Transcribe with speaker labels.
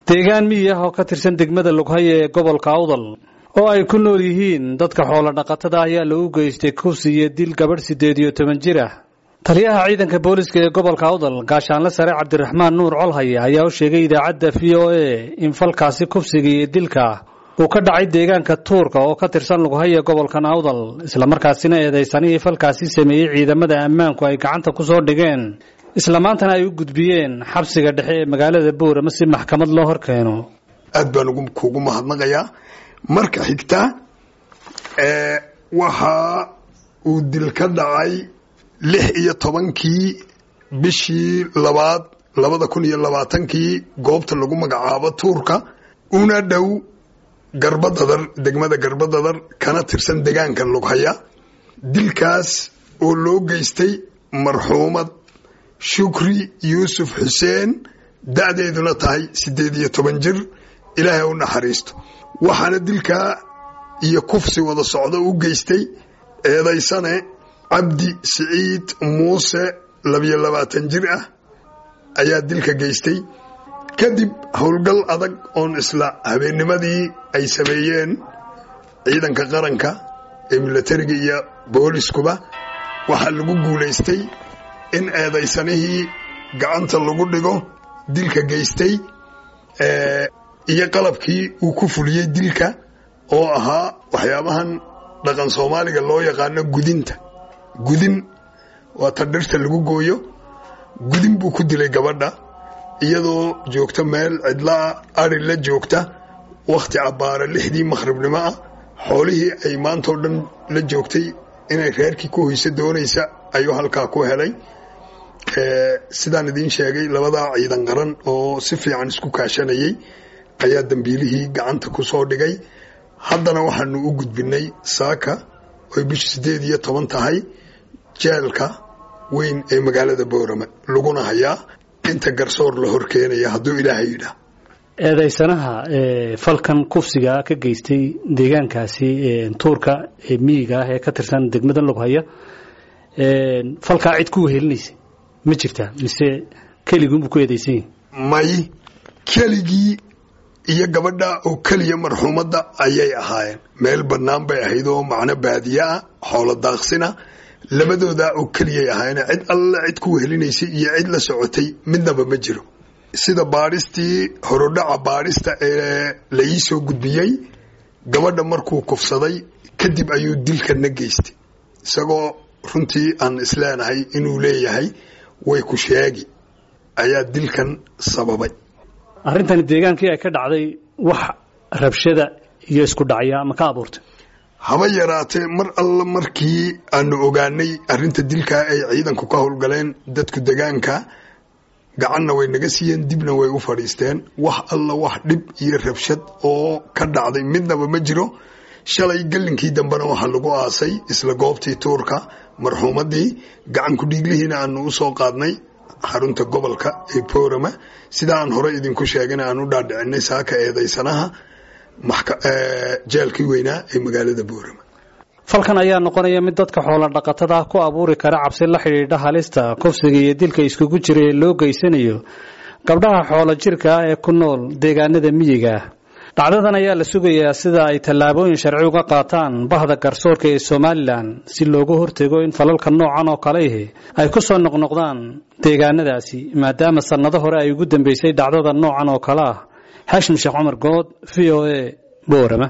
Speaker 1: deegaan miyi ah oo ka tirsan degmada lughaye ee gobolka awdal oo ay ku nool yihiin dadka xoolo dhaqatada ayaa lagu geystay kursi iyo dil gabadh siddeed iyo toban jir ah taliyaha ciidanka booliska ee gobolka awdal gaashaanle sare cabdiraxmaan nuur colhaye ayaa u sheegay idaacadda v o a in falkaasi kufsiga iyo dilka uu ka dhacay deegaanka tuurka oo ka tirsan lughaye gobolkan awdal islamarkaasina eedaysanihii falkaasi sameeyey ciidamada ammaanku ay gacanta ku soo dhigeen isla maantana ay u gudbiyeen xabsiga dhexe ee magaalada boorama si maxkamad loo hor keeno
Speaker 2: aad baan kugu mahadnaqayaa marka xigta waxa uu dil ka dhacay lix iyo tobankii bishii labaad labada kun iyo labaatankii goobta lagu magacaabo tuurka una dhow garbadadar degmada garbadadar kana tirsan degaanka lughaya dilkaas oo loo geystay marxuumad shukri yuusuf xuseen da-deeduna tahay siddeed iyo toban jir ilaahay u naxariisto waxaana dilkaa iyo kufsi wada socdo u geystay eedaysane cabdi siciid muuse labiyo labaatan jir ah ayaa dilka geystay kadib howlgal adag oon isla habeennimadii ay sameeyeen ciidanka qaranka ee milatariga iyo booliskuba waxaa lagu guulaystay in eedaysanihii gacanta lagu dhigo dilka geystay iyo qalabkii uu ku fuliyey dilka oo ahaa waxyaabahan dhaqan soomaaliga loo yaqaano gudinta gudin waa ta dhirta lagu gooyo gudin buu ku dilay gabadha iyadoo joogta meel cidlaa ari la joogta wakhti cabbaara lixdii makhribnimo ah xoolihii ay maantao dhan la joogtay inay reerkii ku hoyso doonaysa ayuu halkaa ku helay sidaan idiin sheegay labadaa ciidan qaran oo si fiican isku kaashanayay ayaa dambiilihii gacanta ku soo dhigay haddana waxaanu u gudbinay saaka oy bishu siddeed iyo toban tahay jeelka weyn ee magaalada boorame laguna hayaa inta garsoor la hor keenaya hadduu ilaahay yidhaah
Speaker 1: eedaysanaha falkan kufsiga ka geystay deegaankaasi tuurka ee miyiga ah ee ka tirsan degmada lughaya falkaa cid ku wehelinaysa ma jirtaa mise keliguunbuu ku eedaysan yahi
Speaker 2: may keligii iyo gabadha oo keliya marxuumadda ayay ahaayeen meel bannaan bay ahayd oo macno baadiye ah xoolo daaqsina labadoodaa oo keliyay ahaayeen cid alle cid ku wehelinaysay iyo cid la socotay midnaba ma jiro sida baadhistii horodhaca baadhista ee la ii soo gudbiyey gabadha markuu kufsaday kadib ayuu dilkana geystay isagoo runtii aan isleenahay inuu leeyahay way ku sheegi ayaa dilkan sababay
Speaker 1: arrintani deegaankii ay ka dhacday wax rabshada iyo isku dhacya ma ka abuurtay
Speaker 2: haba yaraatee mar alla markii aanu ogaanay arrinta dilkaa ay ciidanku ka howlgaleen dadku degaanka gacanna way naga siiyeen dibna way u fadhiisteen wax alla wax dhib iyo rabshad oo ka dhacday midnaba ma jiro shalay gallinkii dambena waxaa lagu aasay isla goobtii tuurka marxuumaddii gacanku dhiiglihiina aanu u soo qaadnay xarunta gobolka ee boorama sidaa aan hore idinku sheegana aan u dhaadhicinay saaka eedaysanaha jeelkii weynaa ee magaalada boorama
Speaker 1: falkan ayaa noqonaya mid dadka xoolo dhaqatada ah ku abuuri kara cabsi la xidhiidha halista kufsiga iyo dilka iskugu jira ee loo geysanayo gabdhaha xoolo jirka ah ee ku nool deegaanada miyiga ah dhacdadan ayaa la sugayaa sida ay tallaabooyin sharci uga qaataan bahda garsoorka ee somalilan si loogu hortego in falalka noocan oo kale ihi ay ku soo noqnoqdaan deegaanadaasi maadaama sannado hore ay ugu dambeysay dhacdada noocan oo kale ah xaashim sheekh cumar good v o a boorama